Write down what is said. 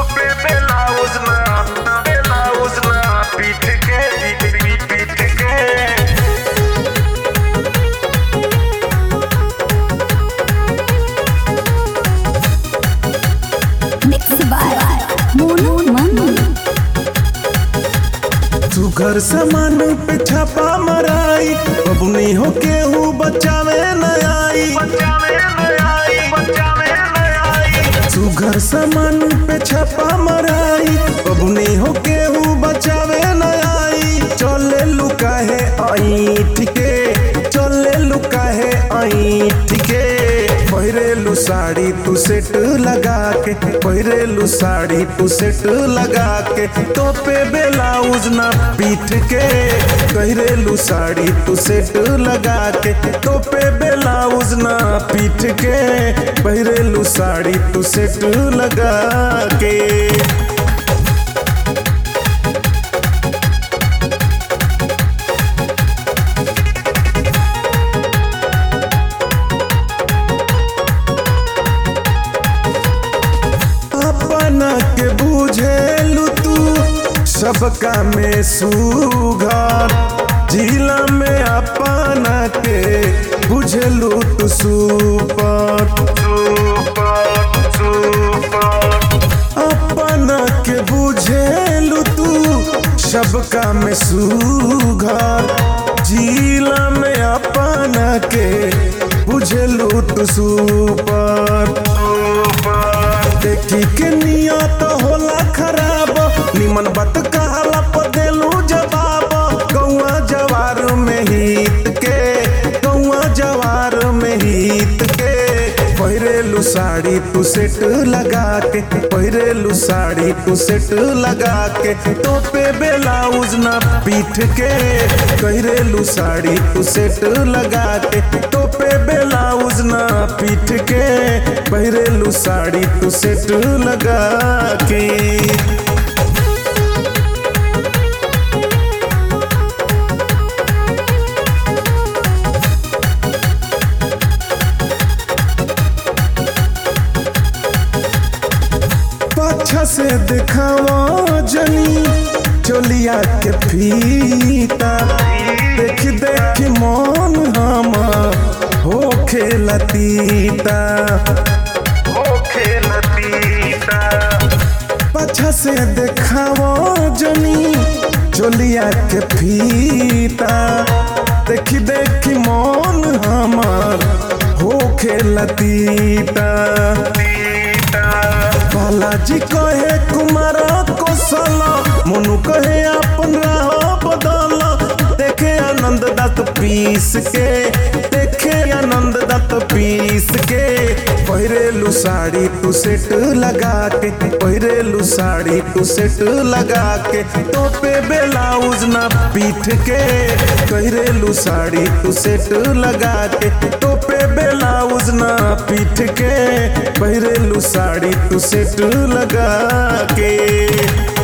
पे blouse ना blouse ना पीठ के पीठ पीठ पीठ के Mixed by Mono Manu. तू घर सामान पे छापा मराई बबुनी हो केहू बचावे न आई बचावे न आई बचावे न आई तू घर सामान पे छापा मराई बबुनी हो केहू बचावे न आई चले लुका है आई ठीके चले लुका है आई ठीके पहिरेलू साड़ी तू सेट लगा के पहिरेलू साड़ी तू सेट लगा के तो पे ब्लाउज ना पीठ के पहिरेलू साड़ी तू सेट लगा के तो पे ब्लाउज ना पीठ के पहिरेलू साड़ी तू सेट लगा के अपना के बुझेलू तू सबका में सुघर जिला में अपना के बुझेलू तू सुपर सुपर सुपर अपना के बुझेलू तू सबका में सुघर जिला में अपना के बुझेलू तू सुपर देखी के नियत होला खराब निमन बात कहला पर देलू जवाब गौआ जवार में हित के गौआ जवार में हित के पहिरेलू साड़ी तू सेट लगा के पहिरेलू साड़ी तू सेट लगा के तो पे ब्लाउज ना पीठ के पहिरेलू साड़ी तू सेट लगा के तो पे ब्लाउज ना पीठ के पहिरेलू साड़ी तू सेट लगा के पाछा से दिखावा जनी चोलिया के फीता देख देख मन हम हो खेलतीता ओ खेलतीता पाछा से दिखावा जनी चोलिया के फीता देख देख मन हमार हो खेलतीता बालाजी कहे कुमार कौशल मोनू कहे अपन राह बदल देखे आनंद दत्त पीस के देखे आनंद दत्त पीस के पहिरेलू साड़ी तू सेट लगा के पहिरेलू साड़ी तू सेट लगा के तो पे ब्लाउज ना पीठ के पहिरेलू साड़ी तू सेट लगा के तो पे ब्लाउज ना पीठ के पहिरेलू साड़ी तू सेट लगा के